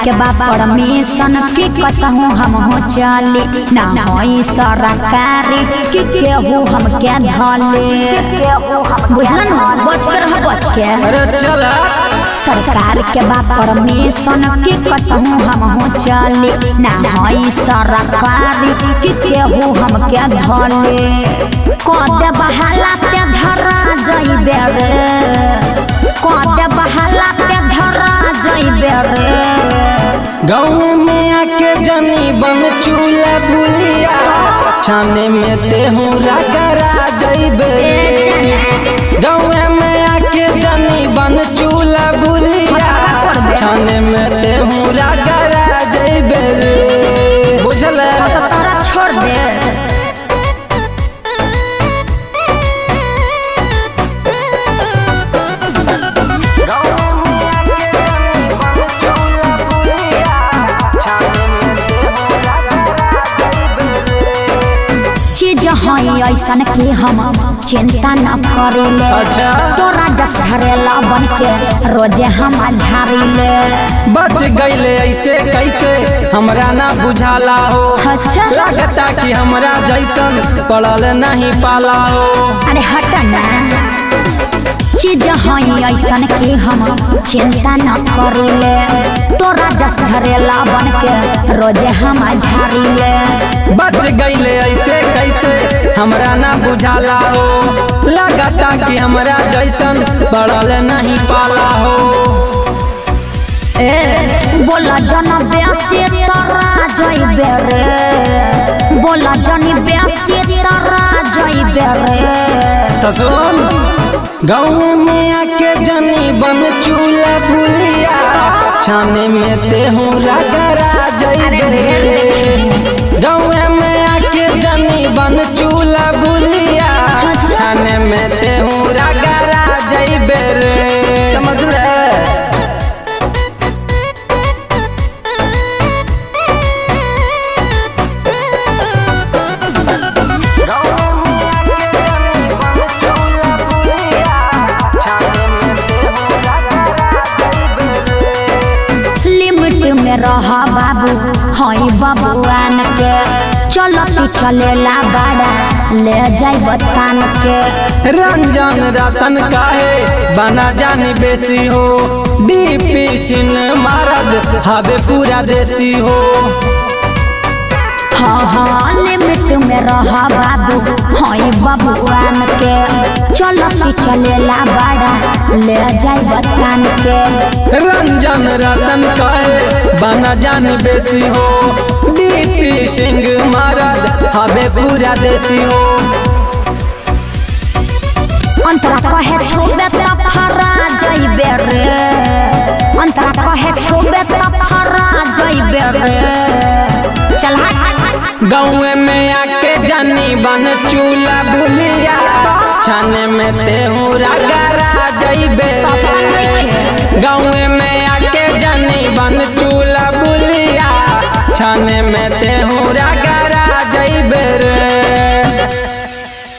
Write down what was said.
के बा परमिशन की कसहू हम हो चली ना होई सरकारी कि केहू हम के धले बुझलन बच के रह बच के अरे चल सरकार के बा परमिशन की कसहू हम हो चली ना होई सरकारी कि केहू हम के धले कदे बहाला पे धरा जइबे रे कदे बहाला पे धरा जइबे रे गाँव में आके जनी बन चूल्हा बुलिया छाने में तेहू रगरा जइबे गाँव में आके जनी बन चूल्हा बुलिया छाने में तेहू रगरा जइबे रे बुझल तो तारा छोड़ दे चीज हई ऐसन कि हम चिंता न करेले अच्छा। तोरा जस झरेला बन के रोजे हम झाड़िले बच गईले ऐसे कैसे हमरा ना बुझाला हो अच्छा। लगता कि हमरा जैसन पड़ल नहीं पाला हो अरे हट ना चीज हई ऐसन कि हम चिंता न करेले तोरा जस झरेला बन के रोजे हम झाड़िले बच गईले ऐसे कैसे हमरा ना बुझाला हो लगता कि हमरा जैसन पड़ल नहीं पाला हो ए बोला जन ब्यासी तरा जइबे रे बोला जनी ब्यासी तरा जइबे रे तो सुन गाँव में आके जनी बन चूल्हा बुलिया छाने में तेहू रगरा जइबे गाँव में आके जनी बन चूल्हा बुलिया छाने में तेहू रगरा जइबे रे समझ ले लिमिट में रह बाबू हई बबुआन के चलती चलेला बड़ा ले जाई बतान के रंजन रतन काहे बना जानी बेसी हो डीपी सिन मारद हवे पूरा देसी हो हाँ हाँ लिमिट में रह बाबू हई बबुआन के चलती चलेला बड़ा ले जाई बतान के रंजन रतन काहे बना जानी बेसी हो डीपी सिंह मारद हवे पूरा देसी हो अंतरा कहे छोबे त फरा जइबे रे अंतरा कहे छोबे त फरा जइबे रे चल हट गाँव में आके जानी बन चूल्हा भूलिया छाने में तेहू रगरा जइबे गाँव में आके जानी बन चूल्हा भूलिया छाने में तेहू रगरा